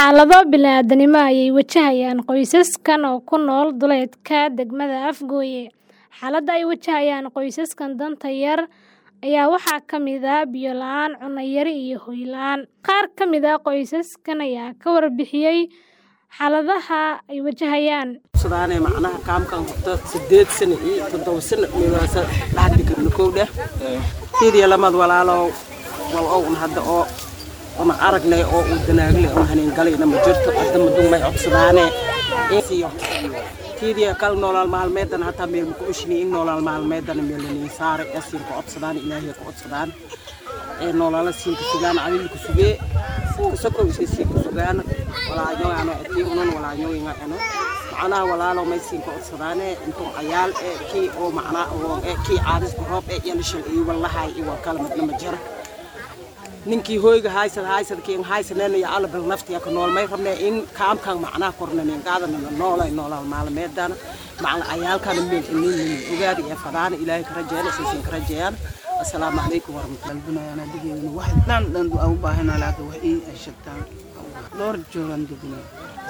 Xaalado bini'aadantinimo ayay wajahayaan qoysaskan oo ku nool duleedka degmada Afgoye. Xaaladda ay wajahayaan qoysaskan danta yar ayaa waxaa ka mid ah biyo la'aan, cunno yari iyo hoy la'aan. Qaar ka mid ah qoysaskan ayaa ka warbixiyay xaaladaha ay wajahayaan. sudaane macnaha kaamkan horta sideed sano iyo toddoba sano meelahaas dhaxdi karno kow dheh fiiriya lamad walaalow wal own hadda oo una aragnay oo uu danaagle oo haneen galayna ma jirto hadda madun may codsadaane siyo fiiriya kal nolol maalmeedan hataa meel ku ushini in nolol maalmeedan meel ni saare asiin ku codsadaan ilaahay ku codsadaan ee nolol siin ku sugaan adil ku sugee ku soko isii ku sugaan walaayo ana tii unan walaayo inga ano macnaha walaalo may siin ku codsadaane intuu ayaal ee kii oo macnaa oo ee kii caadis ku roob ee yalishan iyo wallahi iyo kala midna ma jira ninkii hoyga haysad haysad kiin haysaneen iyo alla bil naftiya ka nool may rabnaa in kaamkan macnaha kornaneen qaadana noolay noolal maalmeedana macna ayaalkan meel inin ogaadi ee fadaan ilaahay ka rajeeyana siisin ka rajeeyaan assalaamu calaykum warahmatullahi dalbinayaana digeedana wax dhan dhan aan u baahanaa laakiin wax ii ay sheegtaan dhowr joogan degna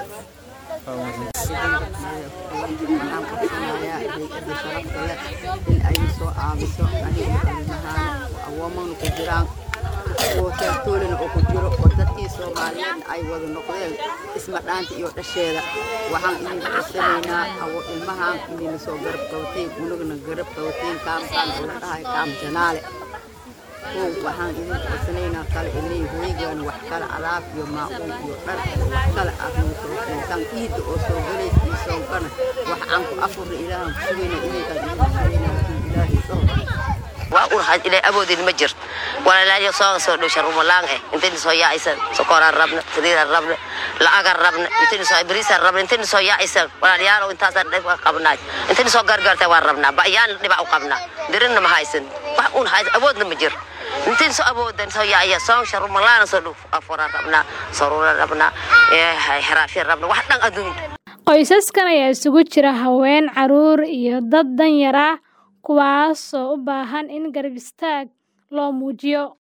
in ay soo aabiso aniga ilmahaan awoomana ku jiraan oo taagtoolina oo ku jiro oo dadkii soomaaliyeed ay wada noqdeen isma dhaanta iyo dhasheeda waxaan idin codsanaynaa awo ilmahaan idinla soo garab qabateen unagana garab qabateen kaamkaan oo la dhahay kaam janaale kow waxaan idin codsanaynaa kale inay hooygaana wax kale alaab iyo maacuun iyo dhar wax kale aad nagu soo keentaan iidda oo soo galays iyo soonkana wax aan ku afurna ilaahan ku sugayna idinkaan idin sugayna laakiin ilaahay soo waa un had ilaa awoodin ma jirto walaalaayo soo soo dhow sharumalaan eh intayna soo yaacaysan sokoraan rabna saliidaan rabna lacagaan rabna intayna soo bariisaan rabna intayna soo yaacaysan walaalayaalow intaasaan dhib qabnaay intayna soo gargaartay waan rabnaa ba'yaan dhibac u qabnaa dirinna ma haysan wax un haysan awoodna ma jiro intayna soo awoodan soo yaacaya soo sharumalaan soo dhow afuraan rabnaa saruuraan rabnaa xeraafyaan rabna wax dhan adduun Qoysaskan ayaa isugu jira haween, carruur iyo dad danyar ah kuwaas oo u baahan in garab istaag loo muujiyo.